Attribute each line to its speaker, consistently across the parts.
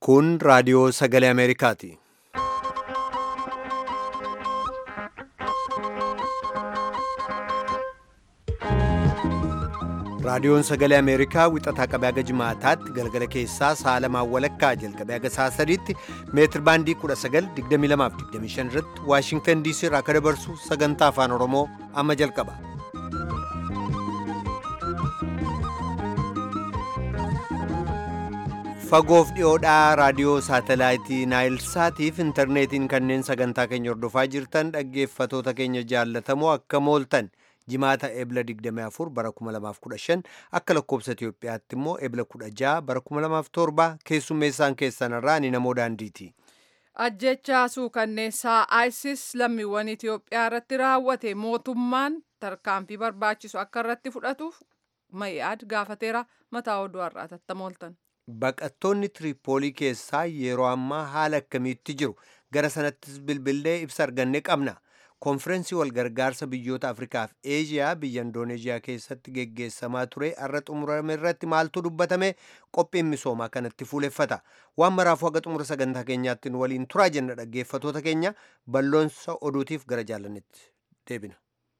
Speaker 1: Kun raadiyoo sagalee Ameerikaati. Raadiyoon sagalee Ameerikaa wixataa qabee haga jimaataatti galgala keessaa sa'a lamaan walakkaa jalqabee haga sa'a sadiitti meetir baandii 1922-25 irratti Waashingtan DC irraa akka dabarsu sagantaa afaan Oromoo amma jalqaba. Fagoof dhiyoodhaa raadiyoo saatalaayitii Naayilsaatiif intarneetiin kanneen sagantaa keenya hordofaa jirtan dhaggeeffatoota keenya jaallatamoo akka mooltan. jimaata ebla 24 bara 2015 akka lakkoobsa Itiyoophiyaatti immoo ebla 16 bara 2007 keessummeessaan keessanirraa ni namoo daandiiti.
Speaker 2: Ajjechaa suukanneessaa ISIS lammiiwwan Itiyoophiyaa irratti raawwate mootummaan tarkaanfii barbaachisu akka irratti fudhatuuf ma'i'aad gaafateera mataa oduu har'aa tattamooltan.
Speaker 1: Baqattoonni Tiriipoolii keessaa yeroo ammaa haala akkamiitti jiru gara sanattis bilbilee ibsa arganne qabna. konfirensii walgargaarsa biyyoota afrikaa fi eeziyaa biyya indooneeziyaa keessatti geggeessamaa ture har'a xumurame irratti maaltu dubbatame qophiin misoomaa kanatti fuuleffata waan maraafuu haga xumura sagantaa keenyaatti nu waliin turaa jenna dhaggeeffatoota keenya balloonsa oduutiif gara jaalannetti deebina.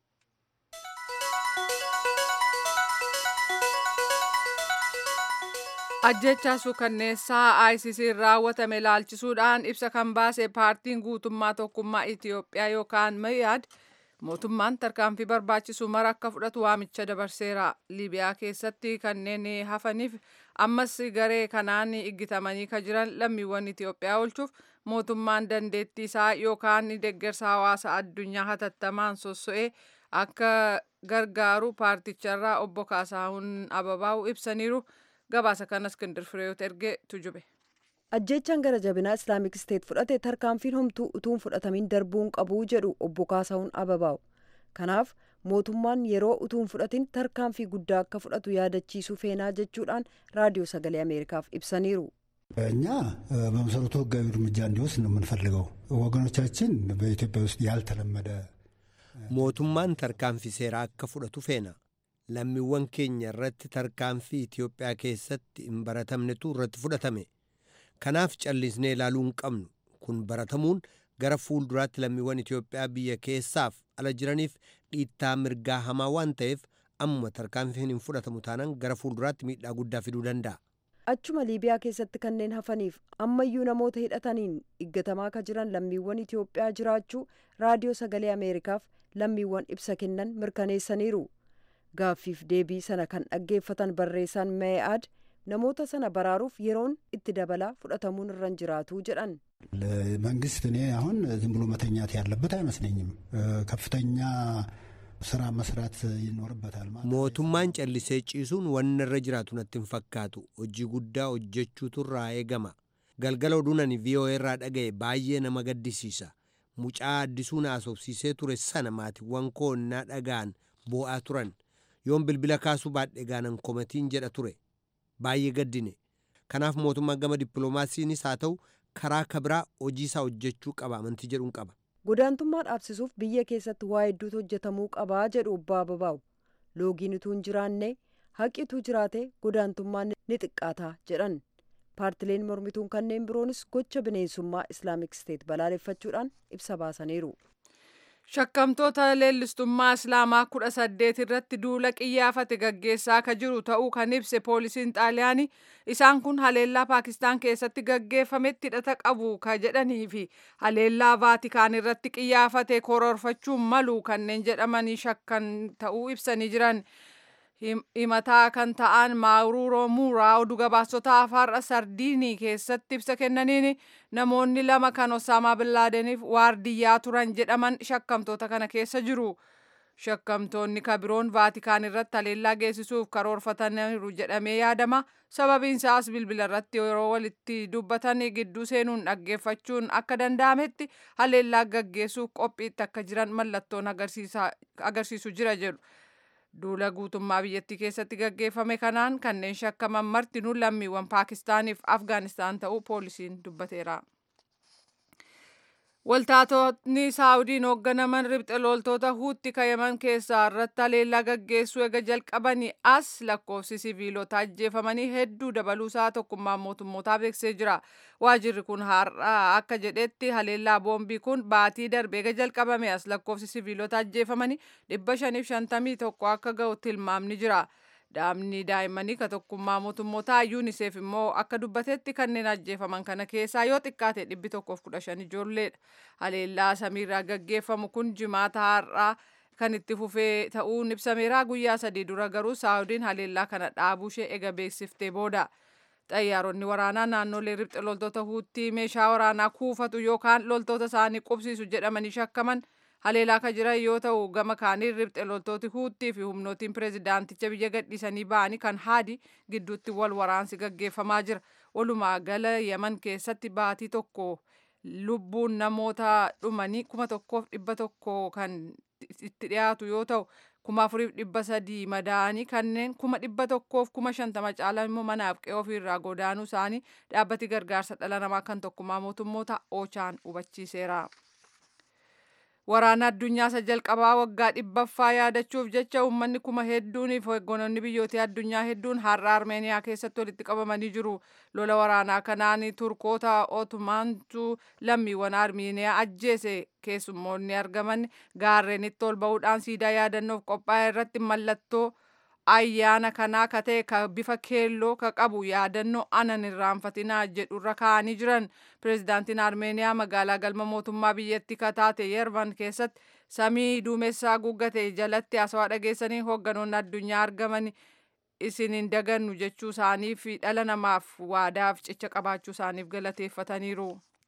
Speaker 2: ajjechaa suukanneessaa ISIS'n raawwatame ilaalchisuudhaan ibsa kan baase paartiin guutummaa tokkummaa Itiyoophiyaa yookaan Mayaad mootummaan tarkaanfii barbaachisu mara akka fudhatu waamicha dabarseera. Liibiyaa keessatti kanneen hafaniif ammas garee kanaan iggitamanii kan jiran lammiiwwan Itiyoophiyaa oolchuuf mootummaan dandeettii isaa yookaan deeggarsa hawaasa addunyaa hatattamaan sosso'ee akka gargaaru paarticharraa obbo Kaasaahun Ababaa'u ibsaniiru. gabaasa kana iskindir fireeyot ergee tujube.
Speaker 3: ajjechaan gara jabinaa islaamik isteet fudhate tarkaanfiin homtuu utuun fudhatamin darbuun qabuu jedhu obbo Kaasaahun Ababaa'u kanaaf mootummaan yeroo utuun fudhatin tarkaanfii guddaa akka fudhatu yaadachiisuu feenaa jechuudhaan raadiyoo sagalee ameerikaaf ibsaniiru.
Speaker 4: እኛ በመሰረቱ ህጋዊ እርምጃ እንዲወስድ ነው የምንፈልገው። ወገኖቻችን በኢትዮጵያ ውስጥ ያልተለመደ
Speaker 1: mootummaan tarkaanfii seeraa akka fudhatu feena. lammiiwwan keenya irratti tarkaanfii Itiyoophiyaa keessatti hin baratamnetu irratti fudhatame. Kanaaf callisnee ilaaluu hin qabnu. Kun baratamuun gara fuulduraatti lammiiwwan Itiyoophiyaa biyya keessaaf ala jiraniif dhiittaa mirgaa hamaa waan ta'eef ammuma tarkaanfiin hin fudhatamu taanaan gara fuulduraatti miidhaa guddaa fiduu danda'a.
Speaker 3: Achuma Liibiyaa keessatti kanneen hafaniif ammayyuu namoota hidhataniin iggatamaa kan jiran lammiiwwan Itiyoophiyaa jiraachuu raadiyoo sagalee Ameerikaaf lammiiwwan ibsa kennan mirkaneessaniiru. gaaffiif deebii sana kan dhaggeeffatan barreessaan mee'aad namoota sana baraaruuf yeroon itti dabalaa fudhatamuun irra hin jiraatu jedhan.
Speaker 4: መንግስት እኔ አሁን ዝም ብሎ መተኛት ያለበት አይመስለኝም። ከፍተኛ ስራ መስራት ይኖርበታል ማለት
Speaker 1: mootummaan callisee ciisuun wanna irra jiraatu natti hin fakkaatu hojii guddaa hojjechuutu irraa eegama galgala oduu ani VOA irraa dhaga'e baay'ee nama gaddisiisa mucaa addisuun haasofsiisee ture sana maatiiwwan koo innaa dhaga'an boo'aa turan yoon bilbila kaasuu baadhe gaanan komatiin jedha ture baay'ee gaddine kanaaf mootummaan gama dippiloomaasiinis haa ta'u karaa kabiraa hojii isaa hojjechuu qaba amantii jedhuun qaba.
Speaker 3: godaantummaa dhaabsisuuf biyya keessatti waa hedduutu hojjetamuu qabaa jedhu obbo Ababaa'u loogiin utuu hin jiraanne haqi utuu jiraate godaantummaan ni xiqqaata jedhan paartileen mormituun kanneen biroonis gocha bineensummaa islaamik isteet balaaleffachuudhaan ibsa baasaniiru.
Speaker 2: Shakkamtoota leellistummaa Islaamaa kudha saddeet irratti duula qiyyaafate gaggeessaa ka jiru ta'uu kan ibse poolisiin xaaliyaanii isaan kun haleellaa Paakistaan keessatti gaggeeffametti hidhata qabu ka jedhanii fi haleellaa Vaatikaan irratti qiyyaafate kororfachuun malu kanneen jedhamanii shakkan ta'uu ibsanii jiran. himataa kan ta'an maaruroo muuraa oduu gabaasota afaarra sardiinii keessatti ibsa kennaniin namoonni lama kan osaamaa billaadeniif waardiyyaa turan jedhaman shakkamtoota kana keessa jiru. Shakkamtoonni kabiroon vaatikaan irratti haleellaa geessisuuf karoorfataniiru jedhamee yaadama. Sababiin isaas bilbila irratti yeroo walitti dubbatan gidduu seenuun dhaggeeffachuun akka danda'ametti haleellaa gaggeessuuf qophiitti akka jiran mallattoon agarsiisu jira jedhu. duula guutummaa biyyattii keessatti gaggeeffame kanaan kanneen shakkaman martinuu lammiiwwan paakistaaniif afgaanistaan ta'uu poolisiin dubbateera. Waltaatonni Saawudiin hoogganaman ribxe loltoota huutti kayaman keessaa irratti haleellaa gaggeessuu eega jalqabanii as lakkoofsi siviilota ajjeefamanii hedduu dabaluusaa tokkummaan mootummootaa beeksisee jira. Waajirri kun har'aa akka jedhetti haleellaa boombii kun baatii darbee eega jalqabame as lakkoofsi siviilota ajjeefamanii dhibba shaniif shantamii tokko akka ga'u tilmaamni jira. Dhaabni daa'immanii ka tokkummaa mootummootaa yuuniseef immoo akka dubbatetti kanneen ajjeefaman kana keessaa yoo xiqqaate dhibbi tokkoof kudha shan ijoolleedha. Haleellaa samiirraa gaggeeffamu kun jimaata har'aa kan itti fufee ta'uun ibsameera guyyaa sadii dura garuu saawudiin haleellaa kana dhaabuu ishee ega beeksiftee booda. Xayyaaronni waraanaa naannolee ribxe loltoota huuttii meeshaa waraanaa kuufatu yookaan loltoota isaanii qubsiisu jedhamanii shakkaman haleelaa ka jiran yoo ta'u gama kaaniin ribxe loltooti huuttii fi humnootiin pireezidaanticha biyya gadhiisanii ba'anii kan haadi gidduutti wal waraansi gaggeeffamaa jira. Walumaa gala Yaman keessatti baatii tokko lubbuun namoota dhumanii kuma tokkoof dhibba tokko kan itti dhiyaatu yoo ta'u kuma afuriif dhibba sadii madaa'anii kanneen kuma dhibba tokkoof kuma shantama caalan immoo manaaf qe'ee ofiirraa godaanuu isaanii dhaabbati gargaarsa dhala namaa kan tokkummaa mootummoota oochaan hubachiiseera. Waraana addunyaa isa jalqabaa waggaa dhibbaffaa yaadachuuf jecha uummanni kuma hedduunii fi hooggantoonni biyyoota addunyaa hedduun har'a Armeeniyaa keessatti walitti qabamanii jiru. Lola waraanaa kanaan Turkoota Otomaantu lammiiwwan Armeeniyaa ajjeese keessummoonni argaman gaarreenitti ol ba'uudhaan siidaa yaadannoof qophaa'e irratti mallattoo ayyaana kanaa ka ta'e ka bifa keelloo ka qabu yaadannoo anan irraanfatinaa jedhurra kaa'anii jiran pireezidaantiin armeeniyaa magaalaa galma mootummaa biyyattii ka taate yerban keessatti samii duumessaa guuggate jalatti aswaa dhageessanii hoogganoonni addunyaa argaman isin hin dagannu jechuu isaanii fi dhala namaaf waadaaf cicha qabaachuu isaaniif galateeffataniiru.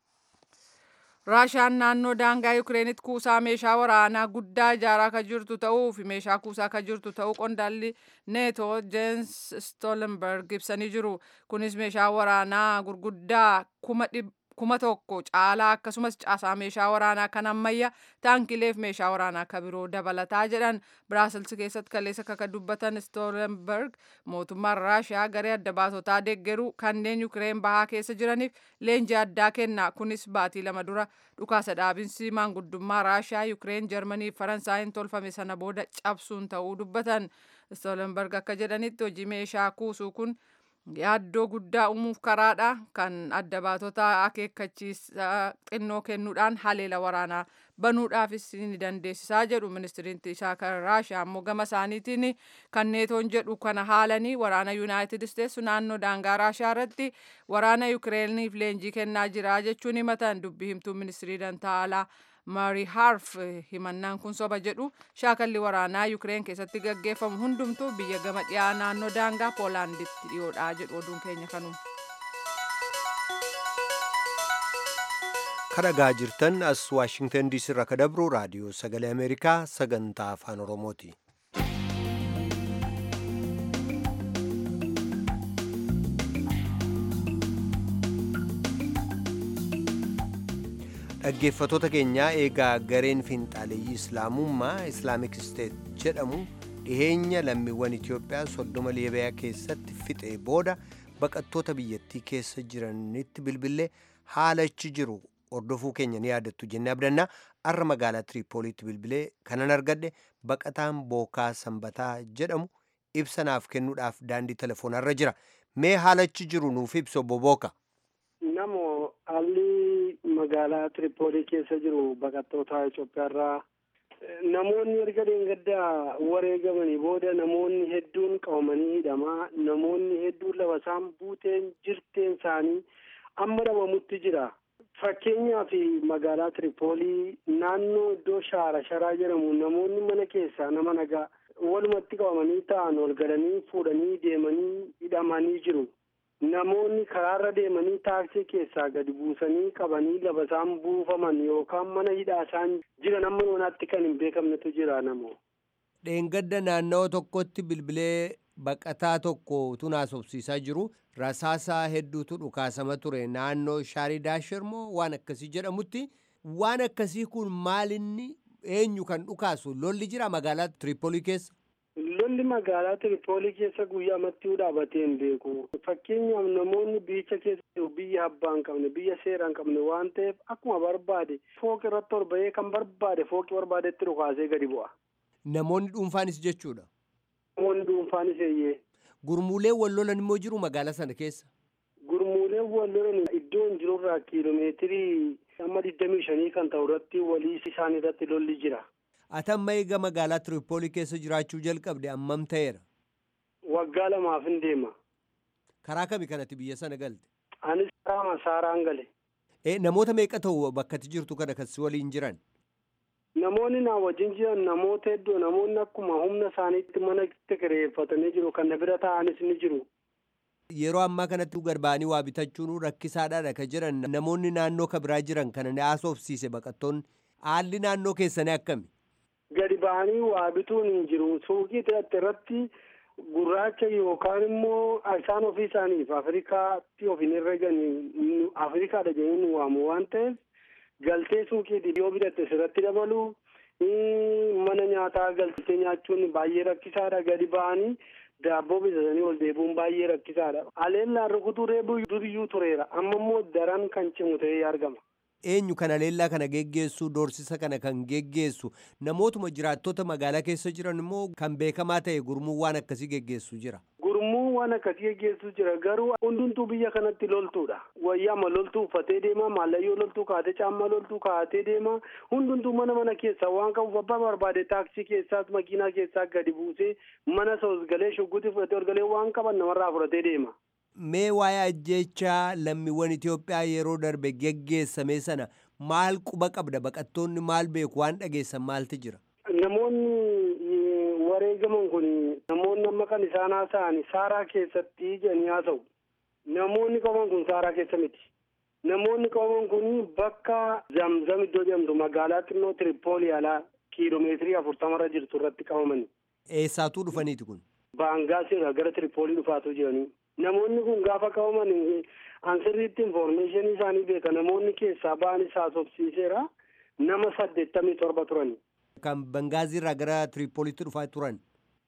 Speaker 2: Raashaan naannoo daangaa Yukireenitti kuusaa meeshaa waraanaa guddaa ijaaraa kan jirtu ta'uu fi meeshaa kuusaa kan jirtu ta'uu qondaalli neetoo Jens Stoltenberg ibsanii jiru. Kunis meeshaa waraanaa gurguddaa kuma kuma tokko caalaa akkasumas caasaa meeshaa waraanaa kan ammayyaa taankileef meeshaa waraanaa kan biroo dabalataa jedhan Biraasils keessatti kaleessa kaka dubbatan Stoltenberg mootummaan Raashiyaa garee adda baasotaa deeggaruu kanneen Yukireen bahaa keessa jiraniif leenjii addaa kenna. Kunis baatii lama dura dhukaasa dhaabinsi maanguddummaa Raashiyaa Yukireen Jarmanii fi Faransaayiin tolfame sana booda cabsuun ta'uu dubbatan. Stoltenberg akka jedhanitti hojii meeshaa kuusuu kun yaaddoo guddaa uumuuf karaadha kan adda baatota akeekkachiisaa xinnoo kennuudhaan haleela waraanaa banuudhaafis ni dandeessisaa jedhu ministiriin isaa kan raashiyaa ammoo gama isaaniitiin kan neetoon jedhu kana haalanii waraana yuunaayitid isteetsi naannoo daangaa raashiyaa irratti waraana yukireeniif leenjii kennaa jira jechuun himatan dubbii himtuu ministirii dantaa alaa Maari Harf himannaan kun soba jedhu shaakalli waraanaa Yukireen keessatti gaggeeffamu hundumtuu biyya gama dhiyaa naannoo daangaa Poolaanditti dhiyoodha jedhu oduun keenya kanuma.
Speaker 1: kadhagaa jirtan as waashingtan diisii irraa ka dabru raadiyoo sagalee ameerikaa sagantaa afaan oromooti. dhaggeeffatoota keenyaa eegaa gareen fiinxaaleeyyii islaamummaa islaamik isteet jedhamu dhiheenya lammiiwwan itiyoophiyaa soddoma liibiyaa keessatti fixee booda baqattoota biyyattii keessa jiranitti bilbilee haalachi jiru hordofuu keenya ni yaadattu jennee abdannaa arra magaalaa tiriipooliitti bilbilee kanan argadhe baqataan bookaa sanbataa jedhamu ibsa naaf kennuudhaaf daandii telefoonarra jira mee haalachi jiru nuuf ibsi obbo Booka.
Speaker 5: Namo haalli magaalaa Tiripoolii keessa jiru baqattoota Itoophiyaarraa namoonni erga dheengaddaa wareegamanii booda namoonni hedduun qabamanii hidhamaa namoonni hedduun lafa isaan buuteen jirteen isaanii amma dhabamutti jira. Fakkeenyaaf magaalaa Tiripoolii naannoo iddoo shaara sharaa jedhamu namoonni mana keessaa nama nagaa walumatti qabamanii ta'an ol galanii fuudhanii deemanii hidhamanii jiru. Namoonni karaarra deemanii taaksii keessaa gadi buusanii qabanii lafa isaan buufaman yookaan mana hidhaa isaan jiran amma yoonaatti kan hin beekamnetu jira namoo.
Speaker 1: Dheengadda naannawaa tokkotti bilbilee baqataa tokko utuu haasofsiisaa jiru rasaasaa hedduutu dhukaasama ture naannoo shaarii daashir moo waan akkasii jedhamutti waan akkasii kun maalinni eenyu kan dhukaasu lolli jira magaalaa Tiripoolii keessa.
Speaker 5: Lolli Lolli magaalaa Tiripoolii keessa guyyaa amattii dhaabatee hin beeku. Fakkeenyaaf namoonni biyyicha keessa biyya abbaa hin qabne biyya seera hin qabne waan ta'eef akkuma barbaade fooqi irratti ol bahee kan barbaade fooqi barbaadetti dhukaasee gadi bu'a.
Speaker 1: Namoonni dhuunfaanis jechuudha.
Speaker 5: Namoonni dhuunfaanis eeyyee.
Speaker 1: Gurmuuleen wal lolan immoo jiru magaalaa sana keessa.
Speaker 5: Gurmuuleen wal lolan iddoon jirurraa kiiloomeetirii amma digdamii shanii kan ta'u irratti walii isaan irratti lolli jira.
Speaker 1: Ati amma eega magaalaa Tiripoolii keessa jiraachuu jalqabde ammam ta'eera?
Speaker 5: Waggaa lamaaf hin deema.
Speaker 1: Karaa kami kanatti biyya sana galte?
Speaker 5: Anis karaa masaaraan gale.
Speaker 1: E, namoota meeqa ta'u bakka ati jirtu kana kan si waliin jiran?
Speaker 5: Namoonni na wajjin jiran namoota hedduu namoonni akkuma humna isaaniitti mana kireeffatanii jiru kan na bira taa'anis ni jiru.
Speaker 1: Yeroo ammaa kanatti gad ba'anii waa bitachuun rakkisaadhaadha kan jiran namoonni naannoo ka biraa jiran kana ni haasofsiise baqattoonni haalli naannoo keessanii akkami?
Speaker 5: Gadi ba'anii waa bituun hin jiru suuqii ta'e irratti gurraacha yookaan immoo isaan ofii isaaniif Afrikaatti of hin herreganii Afrikaadha jedhanii nu waamu waan ta'eef galtee suuqii yoo bitatte sirratti dabalu mana nyaataa galtee nyaachuun baay'ee rakkisaadha gadi ba'anii daabboo bitatanii ol deebi'uun baay'ee rakkisaadha. Aleellaan rukutuu reebuu duriyyuu tureera amma immoo daran kan cimu ta'ee argama.
Speaker 1: Eenyu kana leellaa kana geggeessu doorsisa kana kan geggeessu namootuma jiraattota magaalaa keessa jiran immoo kan beekamaa ta'e gurmuun waan akkasii geggeessu jira.
Speaker 5: Gurmuun waan akkasii geggeessu jira garuu hundumtuu biyya kanatti loltuudha. Wayyaama loltuu uffatee deema maallayyoo loltuu kaatee caammaa loltuu kaatee deema hundumtuu mana mana keessaa waan qabuuf abbaa barbaade taaksii keessaas makiinaa keessaa gadi buusee mana isa galee shugguutii fudhatee ol galee waan qaban namarraa fudhatee deema.
Speaker 1: Mee waa'ee ajjechaa lammiiwwan Itoophiyaa yeroo darbe geggeessame sana maal quba qabda baqattoonni maal beeku waan dhageessan maaltu jira?
Speaker 5: Namoonni wareegaman kun namoonni amma kan isaan haasa'an saaraa keessatti jedhanii haasa'u. Namoonni qabaman kun saaraa keessa miti. Namoonni qabaman kun bakka zamzam iddoo jedhamtu magaalaa xinnoo Tiripoolii alaa kiiloomeetirii afurtamarra jirtu irratti qabamani.
Speaker 1: Eessaatuu dhufaniiti kun?
Speaker 5: Baangaasiirraa gara Tiripoolii dhufaatu jiranii. Namoonni kun gaafa qabaman ansirriitti infoormeeshinii isaanii beeka namoonni keessaa ba'anis haasofsiiseera nama saddeettamii torba turani.
Speaker 1: Kan Bangaaziirraa gara Tiripooliitti dhufaa turan?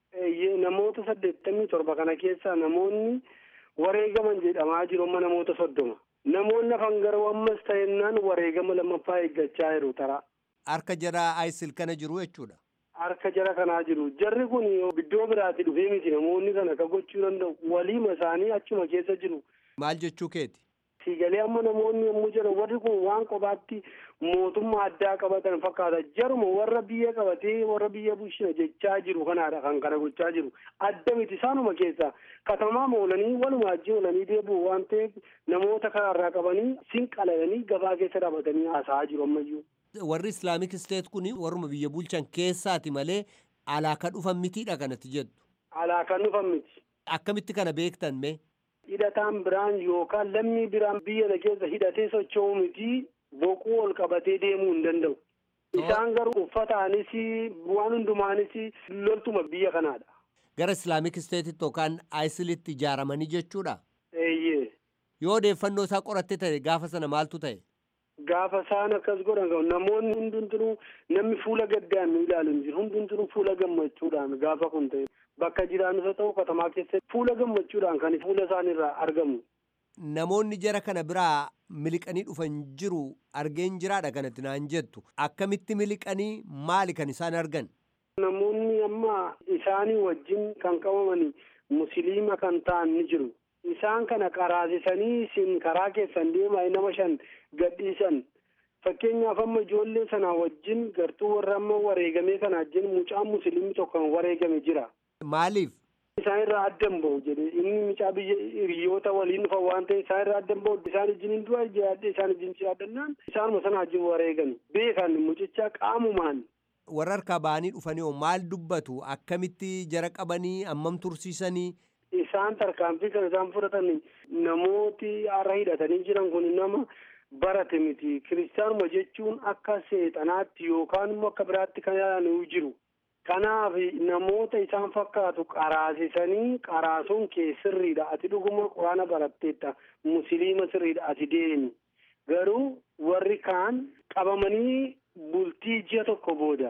Speaker 5: Namoota saddeettamii torba kana keessaa namoonni wareegaman jedhamaa jiru amma namoota soddoma. Namoonni hafan garuu ammas ta'ennaan wareegama lammaffaa eeggachaa jiru taraa.
Speaker 1: Harka jaraa ISIL kana jiru jechuudha.
Speaker 5: Harka jara kanaa jiru. Jarri kun iddoo biraatti dhufee miti namoonni kana akka gochuu danda'u. Waliima isaanii achuma keessa jiru.
Speaker 1: Maal jechuu keeti?
Speaker 5: Siigalee amma namoonni yommuu jiran warri kun waan kophaatti mootummaa addaa qabatan fakkaata. Jaruma warra biyya qabatee warra biyya bulchina jechaa jiru kanaadha kan kana gochaa jiru. Adda miti isaanuma keessa katamaa oolanii waluma ajjii oolanii deebi'u waan ta'eef namoota karaarraa qabanii sinqalalanii gabaa keessa dhaabatanii haasa'aa jiru ammayyuu.
Speaker 1: warri islaamik isteet kun warruma biyya bulchan keessaati malee alaa kan dhufan mitiidha kanatti jettu.
Speaker 5: Alaa kan dhufan miti.
Speaker 1: Akkamitti kana beektan mee?
Speaker 5: Hidhataan biraan yookaan lammii biraan biyya keessa hidhatee socho'u miti boquu ol qabatee deemuu hin danda'u. Isaan garuu uffataanis waan hundumaanis loltuma biyya kanaadha.
Speaker 1: Gara islaamik isteetitti yookaan aayisilitti ijaaramanii jechuudha?
Speaker 5: Eeyyee.
Speaker 1: Yoo odeeffannoo isaa qoratte ta'e gaafa sana maaltu ta'e?
Speaker 5: Gaafa isaan akkas godhan namoonni hundumtuu namni fuula gaddaan nu ilaalu hin jiru hundumtuu fuula gammachuudhaan gaafa kun ta'e bakka jiraanus haa ta'u katamaa keessatti fuula gammachuudhaan kan fuula isaaniirraa argamu.
Speaker 1: Namoonni jara kana biraa miliqanii dhufan jiru argeen jiraadha kanatti naan jettu akkamitti miliqanii maali kan isaan argan?
Speaker 5: Namoonni amma isaanii wajjin kan qabaman musliima kan ta'an ni jiru. Isaan kana qaraasisanii isin karaa keessan deemaa nama shan gadhiisan. Fakkeenyaaf amma ijoollee sana wajjin gartuu warra amma wareegamee kana wajjin mucaan musliimni tokko kan wareegame jira.
Speaker 1: Maaliif?
Speaker 5: Isaan irraa addan bahu jedhe inni mucaa biyya hiriyoota waliin dhufa waan ta'e isaan irraa addan bahu isaan wajjin hin du'a jiraadhe isaan wajjin jiraadhannaan isaanuma sana wajjin wareegame beekan mucicha qaamumaan.
Speaker 1: Warra harkaa ba'anii dhufanii hoo maal dubbatu akkamitti jara qabanii ammam tursiisanii?
Speaker 5: Isaan tarkaanfii kan isaan fudhatan namooti har'a hidhatanii jiran kun nama barate miti. Kiristaanuma jechuun akka seexanaatti yookaan immoo akka biraatti kan ilaalan jiru. Kanaaf namoota isaan fakkaatu qaraasisanii qaraasuun kee sirriidha. Ati dhuguma quraana baratteetta musliima sirriidha ati deemi. Garuu warri kaan qabamanii bultii ji'a tokko booda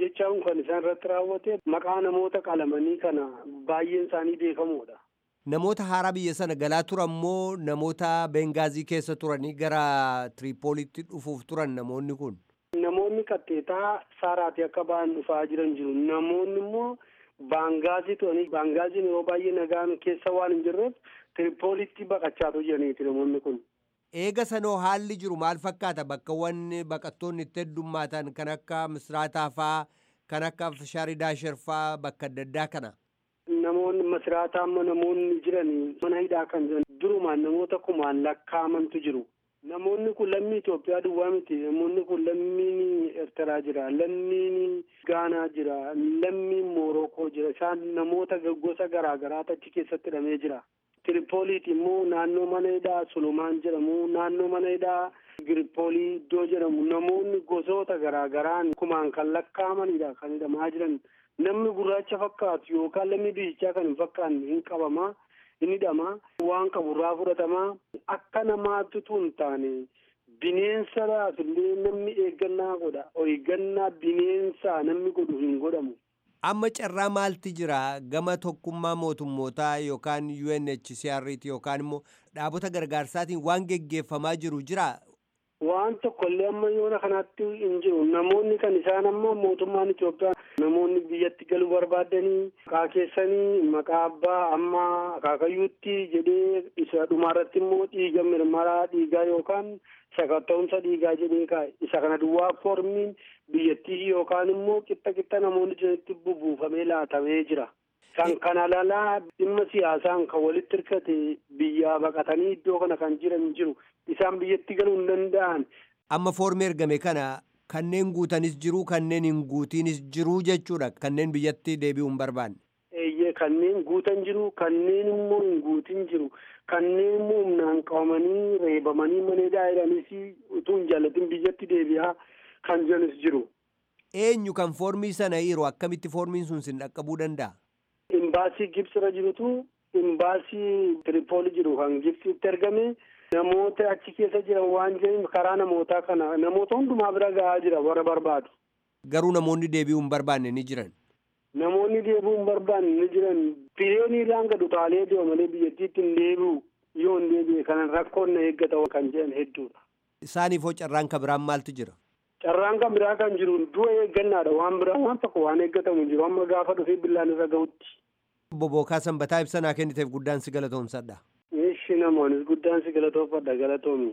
Speaker 5: ajjechaan kan isaan irratti raawwate maqaa namoota qalamanii kana baay'een isaanii beekamoodha.
Speaker 1: Namoota haaraa biyya sana galaa turan moo namoota Bengaazii keessa turanii gara Tiriipoolitti dhufuuf turan namoonni kun?
Speaker 5: Namoonni qaxxeetaa saaraati akka ba'an dhufaa jiran jiru. Namoonni immoo baangaazii turanii baangaaziin yeroo baay'ee nagaan keessa waan hin jirreef Tiriipoolitti baqachaatu jiraniiti namoonni kun.
Speaker 1: Eega sanoo haalli jiru maal fakkaata bakkawwan baqattoonni itti heddummaatan kan akka Misraataa faa kan akka Shaaridaashar faa bakka adda addaa kana?
Speaker 5: Namoonni Misraataa amma namoonni jiran mana hidhaa kan jiran durumaan namoota kumaan lakkaamantu jiru. Namoonni kun lammii Itoophiyaa duwwaa miti. Namoonni kun lammiin Eertiraa jira, lammiin Gaanaa jira, lammiin Moorokoo jira. Isaan namoota gosa garaa garaatu achi keessatti hidhamee jira. Tiripooliiti immoo naannoo mana hidhaa Sulumaan jedhamu, naannoo mana hidhaa Giripoolii iddoo jedhamu namoonni gosoota garaa garaan kumaan kan lakkaamanidha kan hidhamaa jiran. Namni gurraacha fakkaatu yookaan lammii biyyichaa kan hin fakkaanne hin qabamaa. inni hidhamaa waan qaburraa fudhatamaa akka namaatti tun taane bineensadhaaf illee namni eeggannaa godha eeggannaa bineensaa namni godhu hin godhamu.
Speaker 1: Amma carraa maalti jira gama tokkummaa mootummootaa yookaan UNHCR yookaan immoo dhaabota gargaarsaatiin waan geggeeffamaa jiru jira.
Speaker 5: Waan tokkollee amma yoona kanatti hin jiru namoonni kan isaan amma mootummaan Itoophiyaa namoonni biyyatti galuu barbaadanii maqaa keessanii maqaa abbaa amma akaakayyuutti jedhee isa dhumaarratti immoo dhiiga mirmaraa dhiigaa yookaan sakatta'umsa dhiigaa jedhee kaa'e isa kana duwwaa foormiin biyyattii yookaan immoo qixxa qixxa namoonni jiranitti bubuufamee laatamee jira. Kan kana lalaa dhimma siyaasaan kan walitti hirkate biyyaa baqatanii iddoo kana kan jiran jiru isaan biyyatti galuu hin danda'an.
Speaker 1: Amma foormii ergame kana kanneen guutanis jiru kanneen hin guutiinis jiru jechuudha kanneen biyyatti deebi'uu hin barbaanne.
Speaker 5: Eeyyee kanneen guutan jiru kanneen immoo hin guutin jiru kanneen immoo humnaan qabamanii reebamanii mana hidhaa jedhanis utuu hin jaallatin biyyatti deebi'aa kan jiranis jiru.
Speaker 1: Eenyu kan foormii sana hiiru akkamitti foormiin sun sin dhaqqabuu danda'a?
Speaker 5: Imbaasii Gibsirra jirutu imbaasii Tiripooli jiru kan Gibsitti ergame namoota achi keessa jiran waan jiran karaa namootaa kana namoota hundumaa bira gahaa jira warra barbaadu.
Speaker 1: Garuu namoonni deebi'uu hin barbaanne ni jiran.
Speaker 5: Namoonni deebi'uu hin barbaanne ni jiran pireenii irraan gad utaalee deema malee biyyattiitti hin deebi'u yoo hin deebi'e kanan rakkoon na eeggata kan jedhan hedduudha.
Speaker 1: Isaaniif hoo carraan kan biraan maaltu jira?
Speaker 5: Carraan kan biraa kan jiru du'a eeggannaadha waan biraa waan tokko waan eeggatamu jiru amma gaafa dhufee billaan irra gahutti.
Speaker 1: Bobookaa sanbataa ibsa naa kenniteef guddaan si galatoomsadha.
Speaker 5: Ishi namoonis guddaan si galatoofadha galatoomi.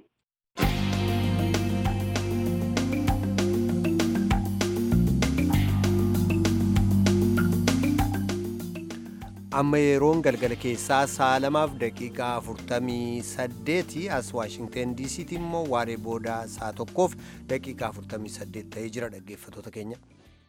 Speaker 1: amma yeroon galgala keessaa sa'a lamaaf daqiiqaa afurtamii saddeeti as waashingten diisiitti immoo waaree booda sa'a tokkoof daqiiqaa afurtamii saddeet ta'ee jira dhaggeeffatoota keenya.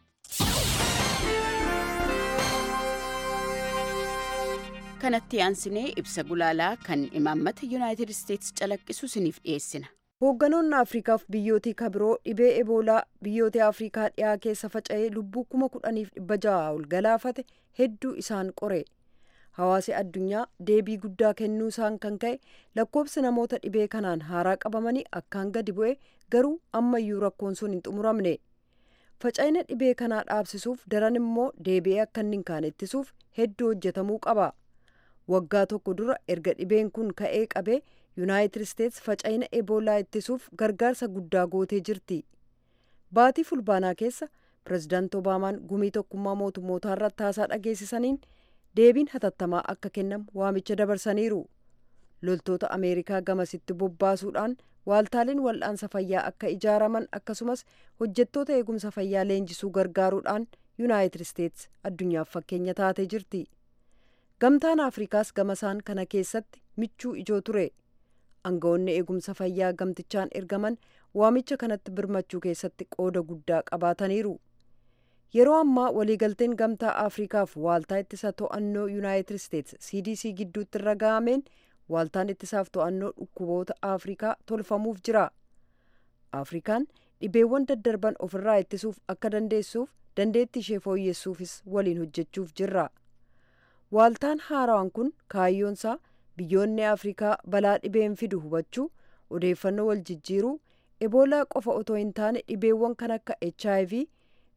Speaker 6: kanatti aansinee ibsa gulaalaa kan imaammata yuunaayitid isteetsi calaqqisu isiniif dhiyeessina.
Speaker 3: hoogganoonni afriikaaf biyyootii kabiroo dhibee eboolaa biyyoota afriikaa dhiyaa keessa faca'ee lubbuu kuma kudhaniif dhibba ja'a ol galaafate hedduu isaan qore hawaasi addunyaa deebii guddaa kennuu isaan kan ka'e lakkoobsi namoota dhibee kanaan haaraa qabamanii akkaan gadi bu'e garuu ammayyuu rakkoon sun hin xumuramne faca'ina dhibee kanaa dhaabsisuuf daran immoo deebi'ee akka inni hin kaane ittisuuf hedduu hojjetamuu qaba waggaa tokko dura erga dhibeen kun ka'ee qabee yuunaayitid isteets faca'ina eboolaa ittisuuf gargaarsa guddaa gootee jirti baatii fulbaanaa keessa pirezidaanti obaamaan gumii tokkummaa mootummootaa irratti haasaa dhageessisaniin deebiin hatattamaa akka kennamu waamicha dabarsaniiru loltoota ameerikaa gamasitti bobbaasuudhaan waaltaaleen wal'aansa fayyaa akka ijaaraman akkasumas hojjettoota eegumsa fayyaa leenjisuu gargaaruudhaan yuunaayitid isteets addunyaaf fakkeenya taatee jirti gamtaan afrikaas gamasaan kana keessatti michuu ijoo ture aangawoonni eegumsa fayyaa gamtichaan ergaman waamicha kanatti birmachuu keessatti qooda guddaa qabaataniiru yeroo ammaa waliigalteen gamtaa afrikaaf waaltaa ittisa to'annoo yuunaayitid isteets cdc gidduutti irra ga'ameen waaltaan ittisaaf to'annoo dhukkuboota afrikaa tolfamuuf jira afrikaan dhibeewwan daddarban ofirraa ittisuuf akka dandeessuuf dandeettii ishee fooyyessuufis waliin hojjechuuf jirra waaltaan haarawaan kun kaayyoonsaa biyyoonni afrikaa balaa dhibeen fidu hubachuu odeeffannoo wal jijjiiruu eboolaa qofa otoo hin taane dhibeewwan kan akka hiv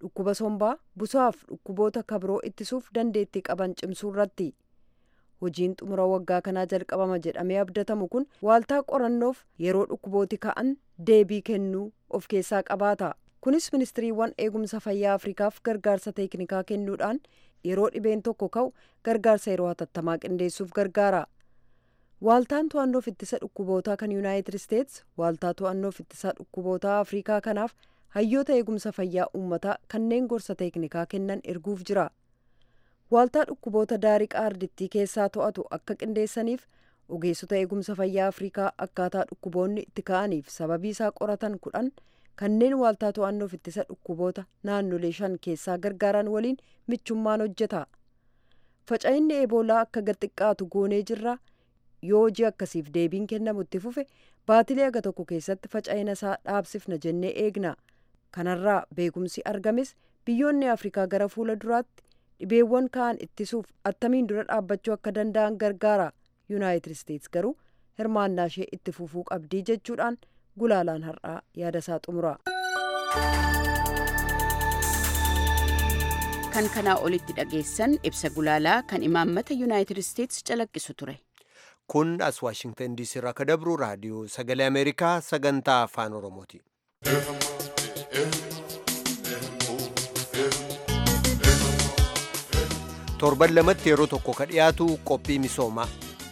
Speaker 3: dhukkuba sombaa busaaf dhukkuboota kabiroo ittisuuf dandeettii qaban cimsuu irratti hojiin xumura waggaa kanaa jalqabama jedhamee abdatamu kun waaltaa qorannoof yeroo dhukkubooti ka'an deebii kennuu of keessaa qabaata kunis ministiriiwwan eegumsa fayyaa afrikaaf gargaarsa teeknikaa kennuudhaan yeroo dhibeen tokko ka'u gargaarsa yeroo hatattamaa qindeessuuf gargaara waaltaan to'annoof ittisa dhukkubootaa kan yuunaayitid isteets waaltaa to'annoof ittisa dhukkubootaa afrikaa kanaaf hayyoota eegumsa fayyaa uummataa kanneen gorsa teeknikaa kennan erguuf jira waaltaa dhukkuboota daariqaa ardittii keessaa to'atu akka qindeessaniif ogeessota eegumsa fayyaa afrikaa akkaataa dhukkuboonni itti ka'aniif sababii isaa qoratan kudhan kanneen waaltaa to'annoof ittisa dhukkuboota naannolee shan keessaa gargaaran waliin michummaan hojjeta faca'inni eeboolaa akka gaxiqqaatu goonee jirra yoo hojii akkasiif deebiin kennamu itti fufe baatilee aga tokko keessatti faca'ina isaa dhaabsifna jennee eegna kanarraa beekumsi argames biyyoonni afrikaa gara fuula duraatti dhibeewwan ka'an ittisuuf attamiin dura dhaabbachuu akka danda'an gargaara yuunaayitid isteets garuu hirmaannaa ishee itti fufuu qabdii jechuudhaan gulaalaan har'aa yaada isaa xumura.
Speaker 6: kan kanaa olitti dhageessan ibsa gulaalaa kan imaammata yuunaayitid isteets calaqqisu ture.
Speaker 1: kun as waashingtan diisii irraa akka dabru raadiyoo sagalee ameerikaa sagantaa afaan oromooti. torban lamatti yeroo tokko ka dhiyaatu qophii misoomaa.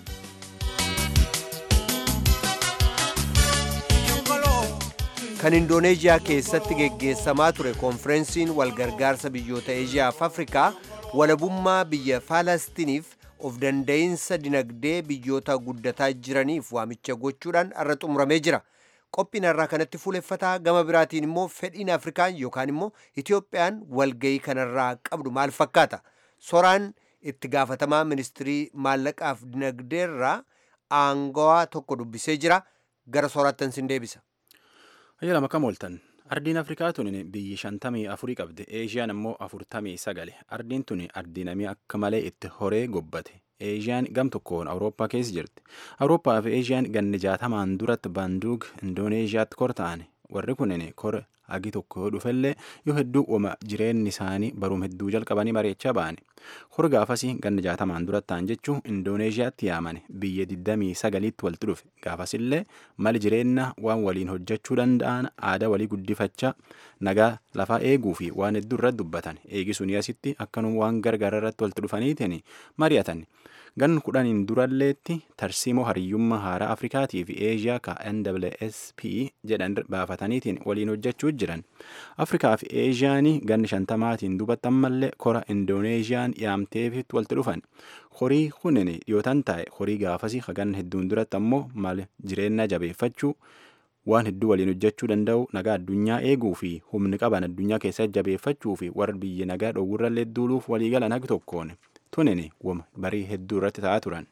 Speaker 1: kan indooneeziyaa keessatti geggeessamaa ture koonfirensiin walgargaarsa biyyoota eeziyaaf afrikaa walabummaa biyya faalastiniif of danda'iinsa dinagdee biyyoota guddataa jiraniif waamicha gochuudhaan irra xumuramee jira. qophiin irraa kanatti fuuleffataa gama biraatiin immoo fedhiin afrikaan yookaan immoo itiyoophiyaan walgayii kanarraa qabdu maal fakkaata soraan itti gaafatamaa ministirii maallaqaaf dinagdeerraa aangawaa tokko dubbisee jira gara soraattan sin deebisa.
Speaker 7: Ayyaala makam ooltan. Ardiin Afrikaa tun biyyi shantamii afurii qabdi. Eeshiyaan immoo afurtamii sagale. Ardiin tun ardii namii akka malee itti horee gobbate. Eeshiyaan gam tokkoon Awurooppaa keessa jirti. Awurooppaa fi Eeshiyaan ganni jaatamaan duratti baanduug Indooneeshiyaatti kor ta'an. Warri kunin kor hagi tokko yoo dhufellee yoo hedduu uuma jireenyi isaanii baruum hedduu jalqabanii bareechaa ba'ani. Kor gaafasii ganni jaatamaan duratti ta'an jechuun Indooneeshiyaatti yaamane biyya 29tti walitti dhufe. Gaafasillee mali jireenya waan waliin hojjechuu danda'an aadaa walii guddifachaa nagaa lafaa eeguu fi waan hedduu irratti dubbatan. Eegisuun asitti akkanuma waan gargaara irratti walitti dhufaniitiin mari'atan. Gan kudhaniin duralleetti tarsiimoo hariyyummaa haaraa Afrikaatii fi Eeshiyaa ka NWSP jedhan baafataniitiin waliin hojjechuu jiran. Afrikaa fi Eeshiyaan ganni shantamaatiin duubatti ammallee kora Indooneeshiyaan yaamteefitti walitti dhufan. Horii kunin dhiyootan taa'e horii gaafasii hagan hedduun duratti ammoo maal jireenya jabeeffachuu waan hedduu waliin hojjechuu danda'u nagaa addunyaa eeguu fi humni qaban addunyaa keessatti jabeeffachuu fi warra biyya nagaa dhoowwirrallee duuluuf waliigalan hagi tokkoon. tunin wama barii hedduu irratti ta'aa turan.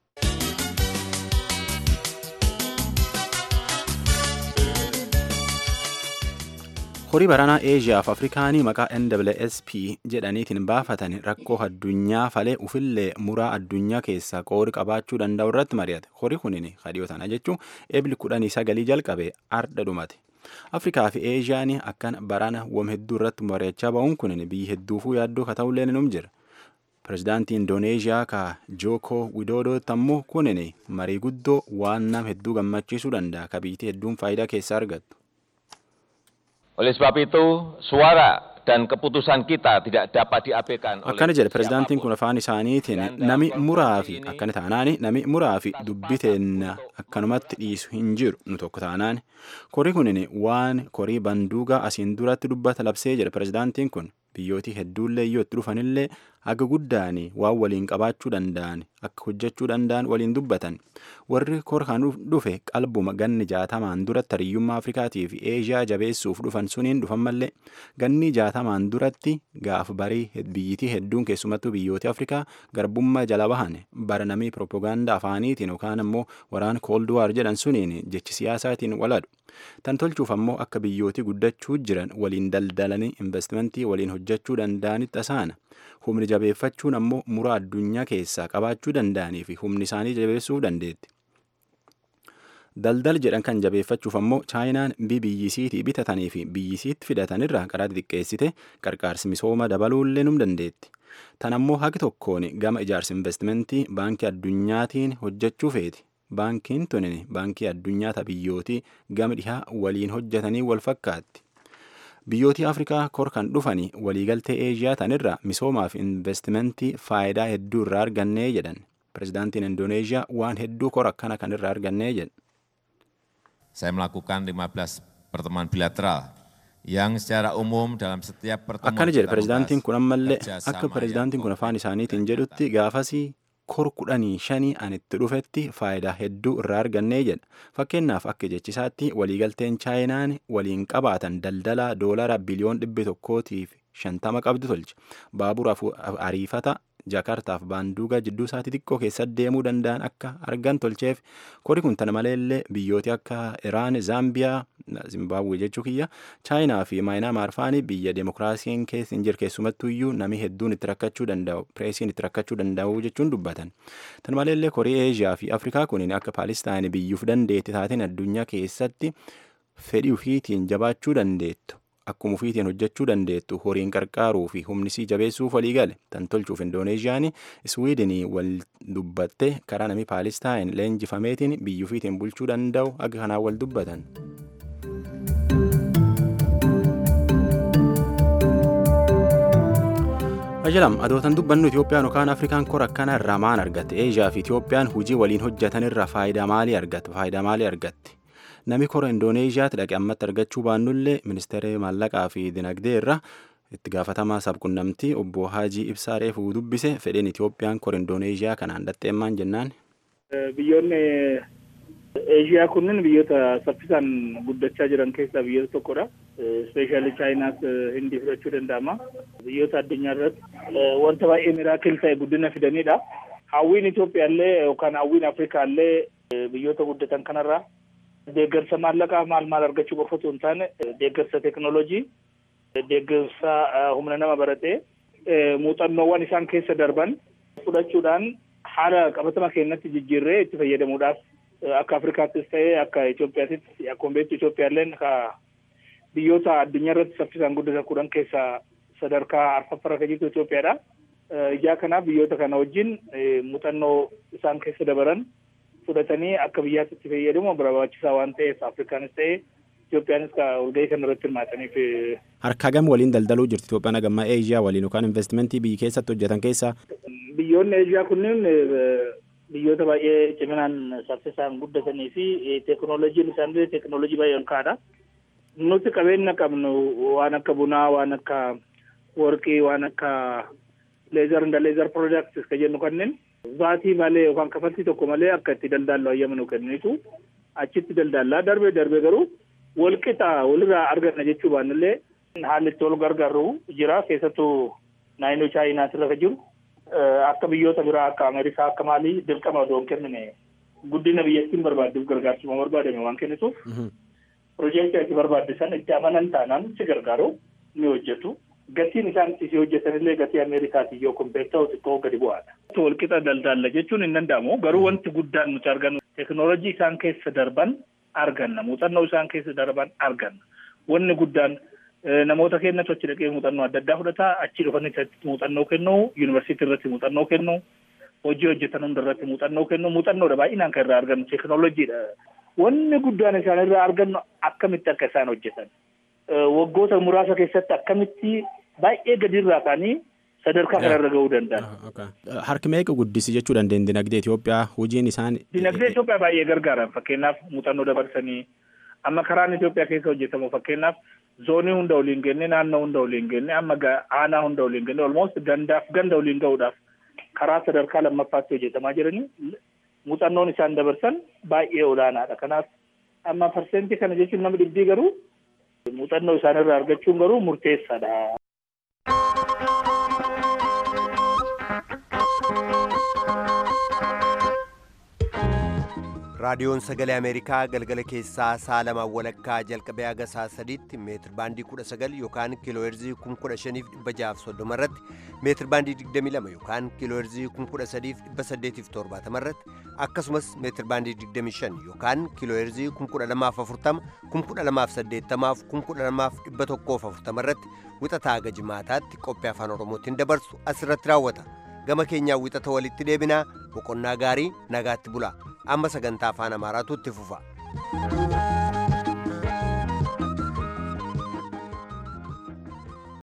Speaker 7: horii baranaa eeshiyaa fi afrikaanii maqaa nwsp jedhaniitiin baafatan rakkoo addunyaa falee ufillee muraa addunyaa keessaa qoori qabaachuu danda'u irratti mari'ate horii kunin kadhiyoo tana jechuun eebli kudhanii sagalii jalqabe arda dhumate. afrikaa fi eeshiyaan akkan barana wam hedduu irratti mari'achaa ba'uun kunin biyyi hedduufuu yaaddoo ka ta'ullee ni jira. Pireezidaantii Indooneeshiyaa ka Jooko Widoodooti ammoo kunin marii guddoo waan nam hedduu gammachiisuu danda'a ka biyyattii hedduun faayidaa keessaa argattu.
Speaker 8: Oleh sebab itu, suara dan keputusan kita tidak dapat diabaikan
Speaker 7: Akkana jedhe pireezidaantiin kun afaan isaaniitiin nami muraa fi akkana taanaani nami muraa fi dubbiteen akkanumatti dhiisu hin jiru nu tokko taanaani. Korii kunin waan korii banduugaa asiin duratti dubbata labsee jedhe pireezidaantiin kun biyyooti hedduullee yoo itti dhufanillee haga guddaan waan waliin qabaachuu danda'an akka hojjechuu danda'an waliin dubbatan warri kor kan dhufe qalbuma ganni jaatamaan duratti hariyyummaa afrikaatii fi eeshiyaa jabeessuuf dhufan suniin dhufan mallee ganni jaatamaan duratti gaaf barii biyyitii hedduun keessumattuu biyyooti afrikaa garbummaa jala bahan bara namii piroopagaandaa afaaniitiin yookaan ammoo waraan koolduwaar jedhan suniin jechi siyaasaatiin waladhu. Tan tolchuuf ammoo akka biyyooti guddachuu jiran waliin daldalanii investimentii waliin hojjechuu danda'anitti tasaana. Humni jabeeffachuun ammoo muraa addunyaa keessaa qabaachuu danda'anii fi humni isaanii jabeessuu dandeetti. Daldal jedhan kan jabeeffachuuf ammoo chaayinaan biyyisiitii bitatanii fi biyyisiitti fidatanirraa karaa xixiqqeessite qarqaarsi misooma dabaluullee num dandeetti. Tan ammoo haqi tokkoon gama ijaarsa investimentii baankii addunyaatiin hojjechuu feeti. Baankiin tunin baankii addunyaa biyyootii gama dhihaa waliin hojjetanii wal fakkaatti. Biyyootii Afrikaa kor kan dhufanii waliigaltee Eeshiyaa tanirraa misoomaa fi investimentii faayidaa hedduu irraa argannee jedhan. Pirezidaantiin Indooneeshiyaa waan hedduu kor akkana kan irraa argannee jedhan.
Speaker 9: Saya melakukan 15 pertemuan bilateral yang secara umum dalam setiap pertemuan
Speaker 7: Akkana jedhe
Speaker 9: kita
Speaker 7: pirezidaantiin
Speaker 9: membahas
Speaker 7: kun ammallee
Speaker 9: kerjasama
Speaker 7: akka pirezidaantiin
Speaker 9: yang
Speaker 7: kun afaan isaaniitiin jedhutti gaafasii kor kudhanii shanii an itti dhufetti faayidaa hedduu irraa argannee jedha. Fakkeenyaaf akka jechisaatti waliigalteen chaayinaan waliin qabaatan daldala doolara biliyoon dhibbi tokkootiif shantama qabdu tolche. Baabura afu- ariifata Jakartaaf baanduugaa jidduu isaatii xiqqoo keessatti deemuu danda'an akka argan tolcheef kori kun tana maleellee biyyooti akka Iraan, Zaambiyaa, Zimbabwe jechuu kiyya, Chaayinaa fi Maayinaamaar faani biyya demokiraasiin keessa hin jirre keessumattuu iyyuu namni hedduun itti rakkachuu danda'u, pireesiin itti rakkachuu danda'u jechuun dubbatan. Tana maleellee korii Eeshiyaa fi Afrikaa kunin akka Paalistaan biyyuuf dandeetti taateen addunyaa keessatti fedhii ufiitiin jabaachuu dandeettu. Akkuma ufiitiin hojjechuu dandeettu horiin qarqaaruu fi humnisii jabeessuuf walii gale tan tolchuuf Indoneeshiyaan Iswiidinii wal dubbatte karaa namni Paalistaan leenjifameetiin biyya ufiitiin bulchuu danda'u akka kanaan wal dubbatan. Ajalam adootan dubbannu Itoophiyaan yookaan Afrikaan kora akkana irraa maan argatte? Eeshiyaa fi Itoophiyaan hojii waliin hojjetan irraa faayidaa maalii argatte? Faayidaa maalii argatte? Nami kora Indooneeshiyaatti dhaqe ammatti argachuu baannullee ministeera maallaqaa fi dinagdee irra itti gaafatamaa sabqunnamtii obbo Haajii Ibsaa Reefuu dubbise fedhiin Itoophiyaan kora Indooneeshiyaa kanaan dhaxxeemmaan jennaan.
Speaker 10: Biyyoonni Eeshiyaa kunniin biyyoota saffisaan guddachaa jiran keessaa biyyoota tokkodha. Ispeeshaalii Chaayinaas Hindii fudhachuu danda'ama. Biyyoota addunyaa irratti wanta baay'ee miraakil ta'e guddina fidanidha. Hawwiin Itoophiyaallee yookaan hawwiin Afrikaallee biyyoota guddatan kanarraa deeggarsa maallaqaa maal maal argachuu qofa osoo hin taane deeggarsa teekinooloojii, deeggarsa humna nama baratee muuxannoowwan isaan keessa darban fudhachuudhaan haala qabatama keenyatti jijjiirree itti fayyadamuudhaaf akka Afrikaattis ta'ee akka Itoophiyaattis akkuma beektu Itoophiyaalleen ka biyyoota addunyaa irratti saffisaan guddatan kudhan keessaa sadarkaa arfaffara kan jirtu Itoophiyaadha. Ijaa kanaaf biyyoota kana wajjin muuxannoo isaan keessa dabaran fudhatanii akka biyyaatti itti fayyadamu barbaachisaa waan ta'eef Afrikaanis ta'ee Itoophiyaanis ka walgahii kana irratti hirmaataniif
Speaker 7: Harkaa gam waliin daldaluu jirti Itoophiyaan hagammaa Eeshiyaa waliin yookaan investimentii biyya keessatti hojjetan keessaa
Speaker 10: biyyoonni Eeshiyaa kunneen biyyoota baay'ee ciminaan saffisaan guddatanii fi teekinooloojiin isaanii teekinooloojii baay'ee ol ka'aadha. Nuti qabeenya qabnu waan akka bunaa, waan akka warqii, waan akka leezar inda leezar products ka jennu kanneen baatii malee yookaan kafaltii tokko malee akka itti daldaallu hayyama nu kennitu achitti daldallaa darbee darbee garuu walqixa walirraa arganna jechuu baannillee haalli itti wal gargaaru jira keessattuu naannoo chaayinaa irra jiru. akka biyyoota biraa akka Ameerikaa akka maalii dirqama odoo hin kennine guddina biyyattiin barbaadduuf gargaarsuma barbaadame waan kennituuf piroojeektii ati barbaaddisan itti amanan taanaan si gargaaru ni hojjetu. Gatiin isaan itti hojjetanillee gatii Ameerikaatiin yoo kompeet ta'u xiqqoo gadi bu'aadha. Walqixa daldalla jechuun hin danda'amu garuu wanti guddaan nuti argannu teekinooloojii isaan keessa darban arganna muuxannoo isaan keessa darban arganna wanni guddaan namoota keenyatu achi dhaqee muuxannoo adda addaa fudhata achi dhufanii muuxannoo kennu yuunivarsiitii irratti muuxannoo kennu hojii hojjetan hunda irratti muuxannoo kennu muuxannoodha baay'inaan kan irraa argannu teekinooloojiidha. Wanni guddaan isaan irraa argannu akkamitti akka isaan hojjetan waggoota muraasa keessatti akkamitti baay'ee gadi irraa ka'anii sadarkaa kanarra gahuu danda'an.
Speaker 7: Harki meeqa guddisi jechuu dandeenya dinagdee Itoophiyaa hojiin isaan.
Speaker 10: Dinagdee Itoophiyaa baay'ee gargaaran fakkeenyaaf muuxannoo dabarsanii amma karaan Itoophiyaa keessa hojjetamu fakkeenyaaf zoonii hunda waliin genne naannoo hunda waliin genne amma aanaa hunda waliin genne olmost gandaaf ganda waliin gahuudhaaf karaa sadarkaa lammaffaatti hojjetamaa jiranii muuxannoon isaan dabarsan baay'ee olaanaadha kanaaf amma parsentii kana jechuun nama dhibbii garuu muuxannoo isaanirraa argachuun garuu murteessaadha.
Speaker 1: raadiyoon sagalee ameerikaa galgala keessaa sa'a lamaan walakkaa jalqabee haga sa'a sadiitti meetir baandii 19 yookaan kiilooherzii 15630 irratti meetir baandii 22 yookaan kiilooherzii 13870 irratti akkasumas meetir baandii 25 yookaan kiilooherzii 12040 12080 12140 irratti wixataa haga jimaataatti qophii afaan oromootiin dabarsu asirratti raawwata gama keenyaa wixata walitti deebinaa boqonnaa gaarii nagaatti bulaa amma sagantaa afaan amaaraatu itti fufa.